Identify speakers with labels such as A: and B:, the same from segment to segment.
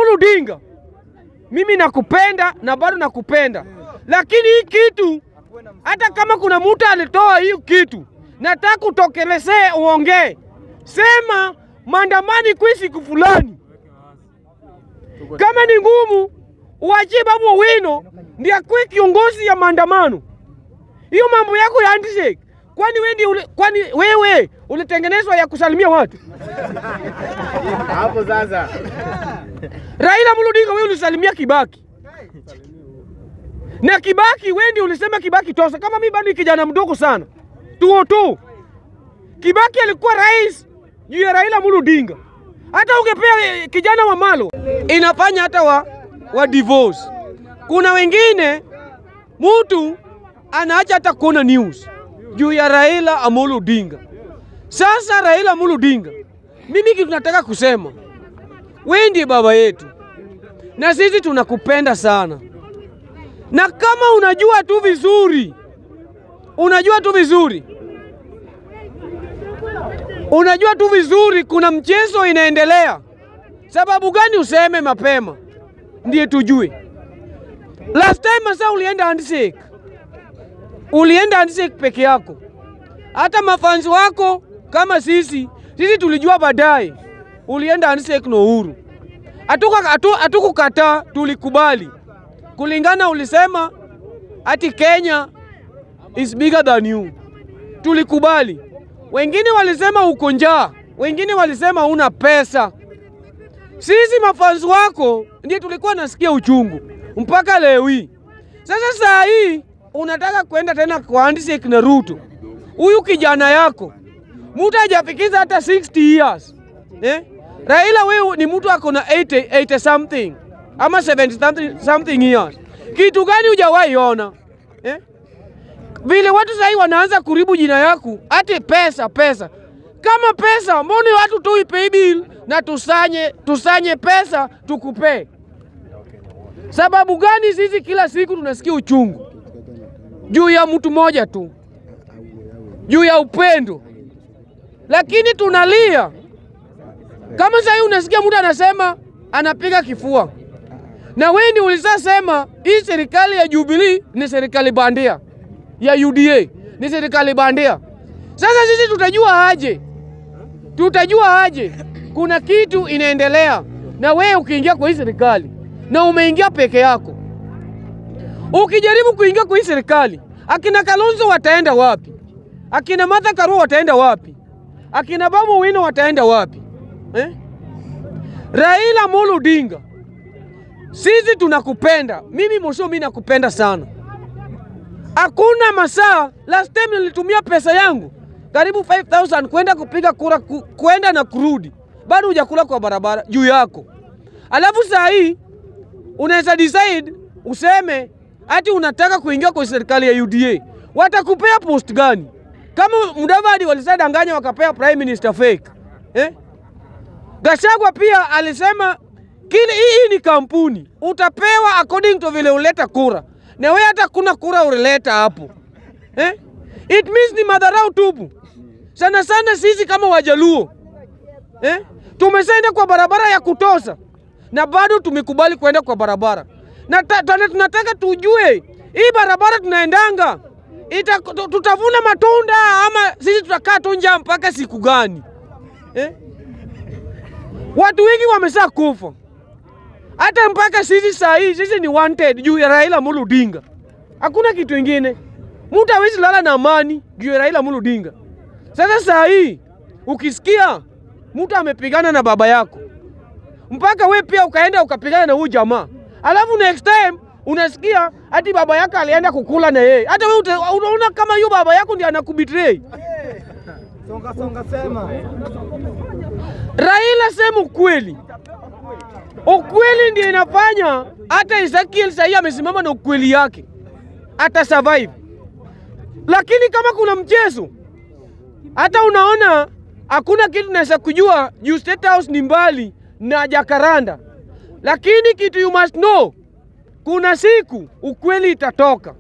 A: Amolo Odinga, mimi nakupenda na bado nakupenda, lakini hii kitu, hata kama kuna mtu alitoa hii kitu, nataka utokelezee, uongee, sema maandamani kwi siku fulani. Kama ni ngumu, uachie Babu Owino ndiye akuwe kiongozi ya maandamano. Hiyo mambo yako ya handshake, kwani wewe ndiye ule, kwani wewe ulitengenezwa ya kusalimia watu?
B: Hapo sasa.
A: Raila Amolo Odinga, wewe ulisalimia Kibaki na Kibaki, wewe ndio ulisema Kibaki tosa. Kama mimi bado ni kijana mdogo sana, tuo tu, Kibaki alikuwa rais juu ya Raila Amolo Odinga. Hata ungepea eh, kijana wa Malo inafanya hata wa, wa divorce. Kuna wengine mtu anaacha hata kuona news juu ya Raila Amolo Odinga. Sasa Raila Amolo Odinga, mimi kitu nataka kusema wewe ndiye baba yetu na sisi tunakupenda sana, na kama unajua tu vizuri, unajua tu vizuri, unajua tu vizuri kuna mchezo inaendelea, sababu gani useme mapema ndiye tujue. Last time masa ulienda handshake, ulienda handshake peke yako, hata mafansi wako kama sisi, sisi tulijua baadaye ulienda handshake na Uhuru. Hatuka- hatu- Hatukukataa, tulikubali kulingana, ulisema ati Kenya is bigger than you, tulikubali. Wengine walisema uko njaa, wengine walisema una pesa. Sisi mafansi wako ndiye tulikuwa nasikia uchungu mpaka leo hii. Sasa saa hii unataka kwenda tena kwa handshake na Ruto, huyu kijana yako mtu hajafikiza hata 60 years eh? Raila wewe ni mtu ako na 80, 80 something ama 70 something, something years. Kitu gani hujawahi ona eh? Vile watu sahii wanaanza kuribu jina yako ati pesa pesa. Kama pesa, mbona watu tu pay bill na tusanye tusanye pesa tukupee? Sababu gani sisi kila siku tunasikia uchungu juu ya mtu mmoja tu, juu ya upendo, lakini tunalia kama sahii unasikia mtu anasema anapiga kifua, na wewe ndio ulisasema hii serikali ya Jubilee ni serikali bandia, ya UDA ni serikali bandia. Sasa sisi tutajua aje? Tutajua aje kuna kitu inaendelea na wewe ukiingia kwa hii serikali na umeingia peke yako? Ukijaribu kuingia kwa hii serikali, akina Kalonzo wataenda wapi? Akina Martha Karua wataenda wapi? Akina Babu Owino wataenda wapi? Eh? Raila Amolo Odinga, sisi tunakupenda. Mimi Mosho, mimi nakupenda sana. Hakuna masaa, last time nilitumia pesa yangu karibu 5000 kwenda kupiga kura ku, kwenda na kurudi, bado hujakula kwa barabara juu yako. Alafu saa hii unaweza decide useme ati unataka kuingia kwa serikali ya UDA. Watakupea post gani? Kama Mudavadi walisadanganya wakapea prime minister fake eh? Gachagua pia alisema kile hii ni kampuni utapewa according to vile uleta kura, na wewe hata kuna kura ulileta hapo eh? It means ni madharau tupu sana sana. Sisi kama Wajaluo eh? tumeshaenda kwa barabara ya kutosa na bado tumekubali kwenda kwa barabara na ta, ta, tunataka tujue hii barabara tunaendanga ita, tutavuna matunda ama sisi tutakaa tu njaa mpaka siku gani eh? Watu wengi wamesha kufa hata mpaka sisi saa hii sisi ni wanted juu ya Raila Amolo Odinga. Hakuna kitu ingine, mtu hawezi lala na amani juu ya Raila Amolo Odinga. Sasa saa hii ukisikia mtu amepigana na baba yako mpaka we pia ukaenda ukapigana na huyu jamaa, alafu next time unasikia hati baba yako alienda kukula na yeye, hata wewe unaona kama hiyo baba yako ndiye anakubetray.
B: Songa songa sema.
A: Raila, sema ukweli. Ukweli ndio inafanya hata Ezekiel sahii amesimama na ukweli yake, ata survive. Lakini kama kuna mchezo, hata unaona hakuna kitu naweza kujua juu State House ni mbali na Jakaranda, lakini kitu you must know, kuna siku ukweli itatoka,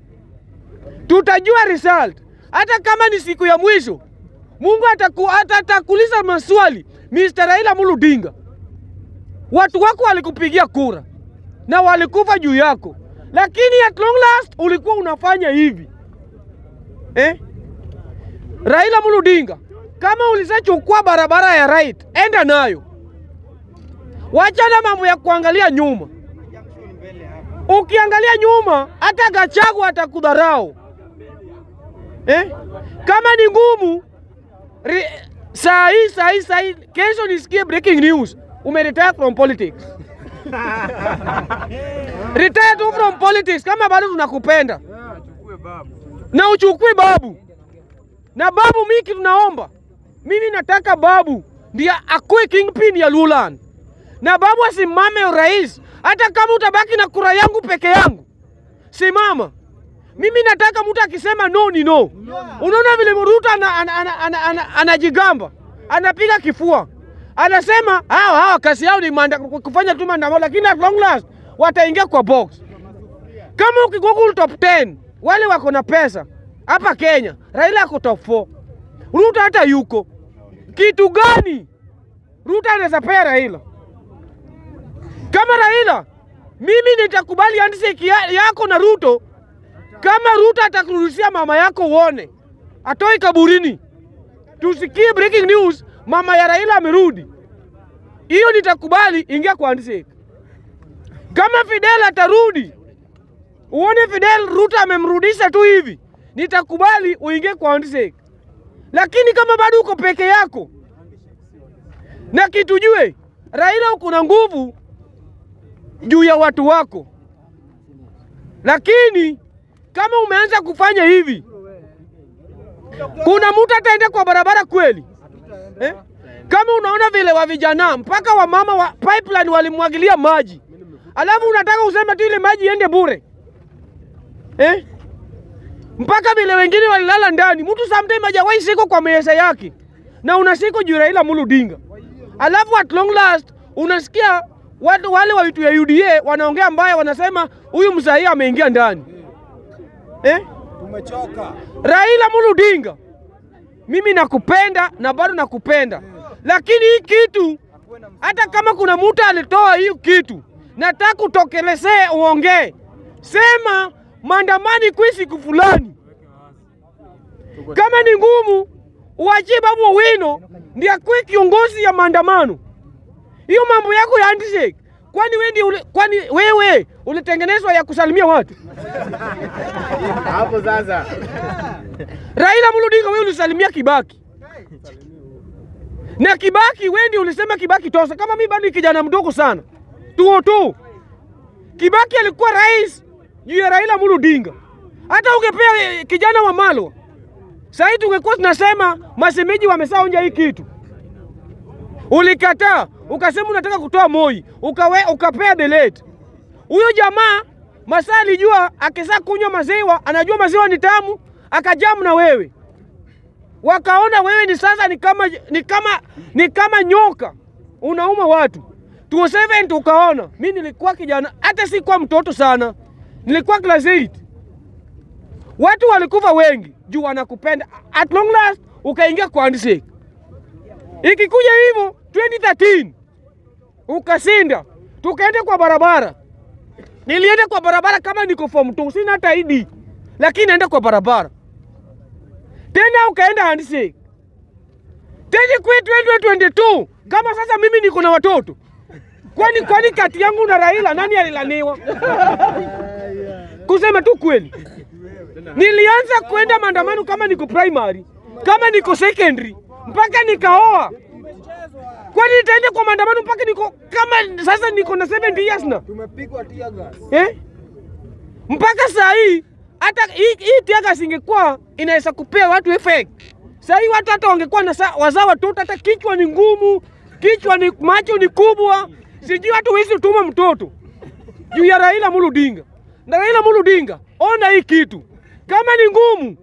A: tutajua result. Hata kama ni siku ya mwisho, Mungu ataku, atakuuliza maswali Mr. Raila Amolo Odinga, watu wako walikupigia kura na walikufa juu yako, lakini at long last ulikuwa unafanya hivi eh? Raila Amolo Odinga, kama ulisachukua barabara ya right, enda nayo, wachana mambo ya kuangalia nyuma. Ukiangalia nyuma, hata Gachagua atakudharau eh? Kama ni ngumu ri- saa hii saa hii saa hii, kesho nisikie breaking news, umeretire from politics. Retire tu from politics kama bado tunakupenda na uchukue babu na babu. Miki tunaomba, mimi nataka babu ndiye akuwe kingpin ya Luland na babu asimame urais, hata kama utabaki na kura yangu peke yangu, simama. Mimi nataka mtu akisema no ni no. Unaona vile Ruto anajigamba ana, ana, ana, ana, anajigamba. anapiga kifua, anasema hawa hawa kazi yao ni manda, kufanya tu maandamano, lakini at long last wataingia kwa box. Kama ukigoogle top 10 wale wako na pesa hapa Kenya, Raila ako top 4, Ruto hata yuko. Kitu gani Ruto anaweza pea Raila? Kama Raila, mimi nitakubali handshake ya, yako na Ruto kama Ruto atakurudishia mama yako uone, atoi kaburini, tusikie breaking news, mama ya Raila amerudi, hiyo nitakubali, ingia kwa handshake. Kama Fidel atarudi uone Fidel Ruto amemrudisha tu hivi, nitakubali uingie kwa handshake. Lakini kama bado uko peke yako, na kitu jue, Raila uko na nguvu juu ya watu wako, lakini kama umeanza kufanya hivi, kuna mtu ataenda kwa barabara kweli eh? Kama unaona vile wa vijana mpaka wamama wa pipeline walimwagilia maji, alafu unataka useme tu ile maji iende bure eh? Mpaka vile wengine walilala ndani, mtu sometime hajawahi siko kwa meza yake na unasiko juu Raila Amolo Odinga, alafu at long last unasikia watu wale wa vitu ya UDA wanaongea mbaya, wanasema huyu msahii ameingia ndani eh?
B: Tumechoka.
A: Raila Amolo Odinga, mimi nakupenda na bado nakupenda, lakini hii kitu, hata kama kuna mtu alitoa hii kitu, nataka utokelezee, uongee, sema maandamani kwi siku fulani. Kama ni ngumu, uachie Babu Owino ndiye akuwe kiongozi ya maandamano. Hiyo mambo yako ya handshake, kwani wewe ndiye ule, kwani wewe ulitengenezwa ya kusalimia watu?
C: Hapo sasa.
A: Raila Amolo Odinga wewe ulisalimia Kibaki na Kibaki wewe ndio ulisema Kibaki tosa. Kama mimi bado ni kijana mdogo sana, tuo tu Kibaki alikuwa rais juu ya Raila Amolo Odinga. Hata ungepea eh, kijana wa Malwa sahii tungekuwa tunasema masemeji wamesaonja hii kitu. Ulikataa ukasema unataka kutoa Moi ukawe, ukapea delete. Huyo jamaa masaa alijua akisa kunywa maziwa, anajua maziwa ni tamu, akajamu na wewe, wakaona wewe ni sasa ni kama, ni kama, ni kama nyoka unauma watu. 207 tukaona, mi nilikuwa kijana, hata si kwa mtoto sana, nilikuwa class 8 watu walikufa wengi juu wanakupenda. At long last ukaingia kwa handshake. Ikikuja hivyo 2013 ukasinda, tukaenda kwa barabara. Nilienda kwa barabara kama niko form 2, sina hata ID, lakini naenda kwa barabara tena, ukaenda handshake tena kwe 2022 kama sasa mimi niko na watoto kwani kwani kati yangu na Raila nani alilaniwa? Kusema tu kweli, nilianza kwenda maandamano kama niko primary, kama niko secondary, mpaka nikaoa. Kwani nitaenda kwa maandamano mpaka niko kama sasa niko na 70 years na
B: Tumepigwa tear gas.
A: eh? mpaka saa hii hata hii, hii tiaga singekuwa inaweza kupea watu effect. Saa hii watu hata wangekuwa na sa- wazaa watoto, hata kichwa ni ngumu, kichwa ni macho ni kubwa, sijui hata huwezi tuma mtoto juu ya Raila Amolo Odinga. Na Raila Amolo Odinga, ona hii kitu, kama ni ngumu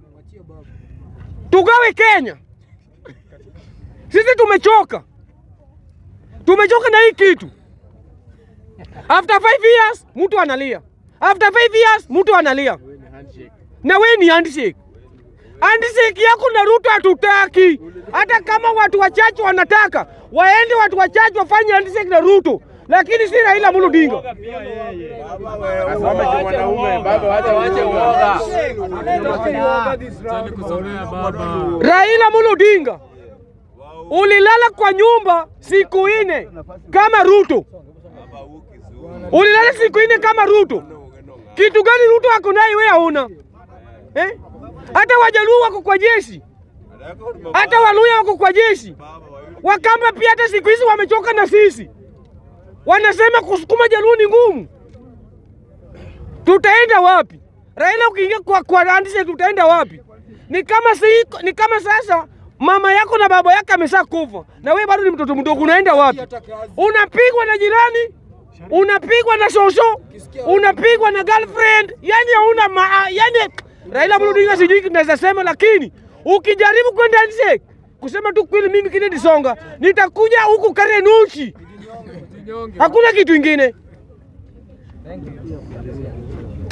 A: tugawe Kenya. Sisi tumechoka, tumechoka na hii kitu. After five years mtu analia, after five years mtu analia, na we ni handshake. Handshake yako na Ruto hatutaki. Hata kama watu wachache wanataka waende, watu wachache wafanye handshake na Ruto, lakini si Raila Amolo Odinga. Raila Amolo Odinga, ulilala kwa nyumba siku ine kama Ruto, ulilala siku ine kama Ruto. Kitu gani Ruto ako naye wewe hauna eh? Hata Wajaluo wako kwa jeshi, hata Waluya wako kwa jeshi, Wakamba pia hata siku hizi wamechoka na sisi, wanasema kusukuma Jaluo ni ngumu. Tutaenda wapi? Raila ukiingia kwa, kwa handshake tutaenda wapi? Ni kama si, ni kama sasa mama yako na baba yako amesha kufa na wewe bado ni mtoto mdogo, unaenda wapi? Unapigwa na jirani, unapigwa na shosho, unapigwa na girlfriend, yani hauna ma, yani Raila Amolo Odinga sijui naweza sema, lakini ukijaribu kwenda handshake kusema tu kweli, mimi Kennedy Songa nitakuja huku Karenuchi, hakuna kitu ingine.